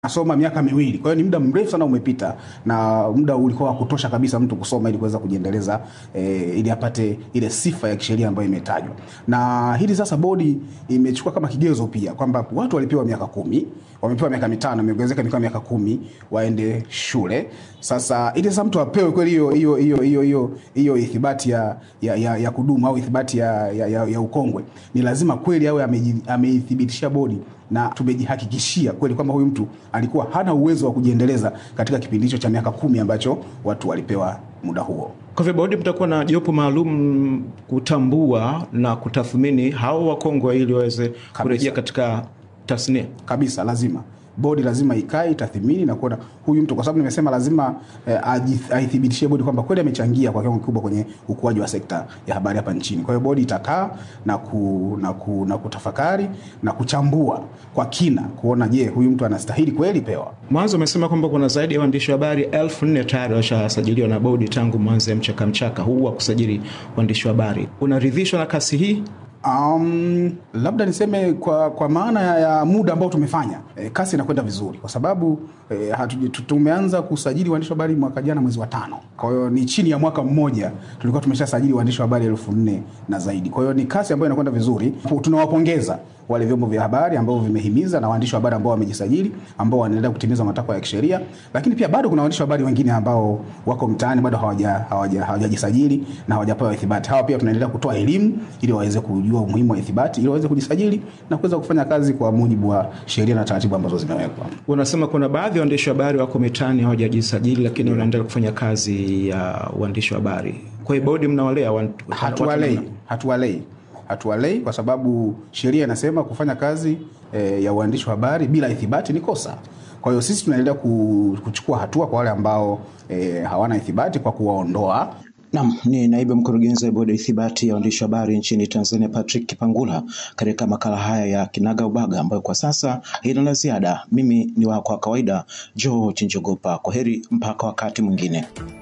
nasoma miaka miwili. Kwa hiyo ni muda mrefu sana umepita, na muda ulikuwa wa kutosha kabisa mtu kusoma ili kuweza kujiendeleza eh, ili apate ile sifa ya kisheria ambayo imetajwa. Na hili sasa bodi imechukua kama kigezo pia kwamba watu walipewa miaka kumi, wamepewa miaka mitano, imeongezeka mikoa miaka kumi waende shule. Sasa ili sasa mtu apewe kweli hiyo hiyo hiyo hiyo hiyo hiyo ithibati ya, ya, ya, ya kudumu au ithibati ya, ya, ya, ya ukongwe, ni lazima kweli awe ameji- ameithibitishia bodi na tumejihakikishia kweli kwamba huyu mtu alikuwa hana uwezo wa kujiendeleza katika kipindi hicho cha miaka kumi ambacho watu walipewa muda huo. Kwa hivyo bodi mtakuwa na jopo maalum kutambua na kutathmini hao wakongwe ili waweze kurejea katika tasnia. kabisa lazima bodi lazima ikae itathimini na kuona huyu mtu, kwa sababu nimesema lazima eh, aji- aithibitishie bodi kwamba kweli amechangia kwa kiwango kikubwa kwenye ukuaji wa sekta ya habari hapa nchini. Kwa hiyo bodi itakaa na, ku, na, ku, na kutafakari na kuchambua kwa kina kuona, je, huyu mtu anastahili kweli pewa Mwanzo umesema kwamba kuna zaidi ya waandishi wa habari elfu nne tayari washasajiliwa na bodi tangu mwanzo ya mchaka mchaka huu wa kusajili waandishi wa habari. Unaridhishwa na kasi hii? Um, labda niseme kwa, kwa maana ya, ya muda ambao tumefanya e, kasi inakwenda vizuri kwa sababu e, hatu, tu- tumeanza kusajili waandishi wa habari mwaka jana mwezi wa tano. Kwa hiyo ni chini ya mwaka mmoja tulikuwa tumeshasajili waandishi wa habari elfu nne na zaidi. Kwa hiyo ni kasi ambayo inakwenda vizuri. Tunawapongeza wale vyombo vya habari ambao vimehimiza na waandishi wa habari ambao wamejisajili ambao wanaendelea kutimiza matakwa ya kisheria, lakini pia bado kuna waandishi wa habari wengine ambao wako mtaani bado hawaja- hawaja- hawajajisajili na hawajapewa ithibati. Hawa pia tunaendelea kutoa elimu ili waweze kujua umuhimu wa ithibati ili waweze kujisajili na kuweza kufanya kazi kwa mujibu wa sheria na taratibu ambazo zimewekwa. Unasema kuna baadhi ya waandishi wa habari wako mitaani hawajajisajili, lakini wanaendelea kufanya kazi ya uandishi wa habari. Kwa hiyo bodi mnawalea wan- Hatuwalei, watu- hatuwalei, hatuwalei kwa sababu sheria inasema kufanya kazi e, ya uandishi wa habari bila ithibati ni kosa. Kwa hiyo sisi tunaendelea ku- kuchukua hatua kwa wale ambao e, hawana ithibati kwa kuwaondoa Nam ni naibu mkurugenzi wa bodi ya ithibati ya waandishi wa habari nchini Tanzania, Patrick Kipangula, katika makala haya ya Kinaga Ubaga ambayo kwa sasa haina la ziada. Mimi ni wako wa kawaida George Njogopa. Kwa heri mpaka wakati mwingine.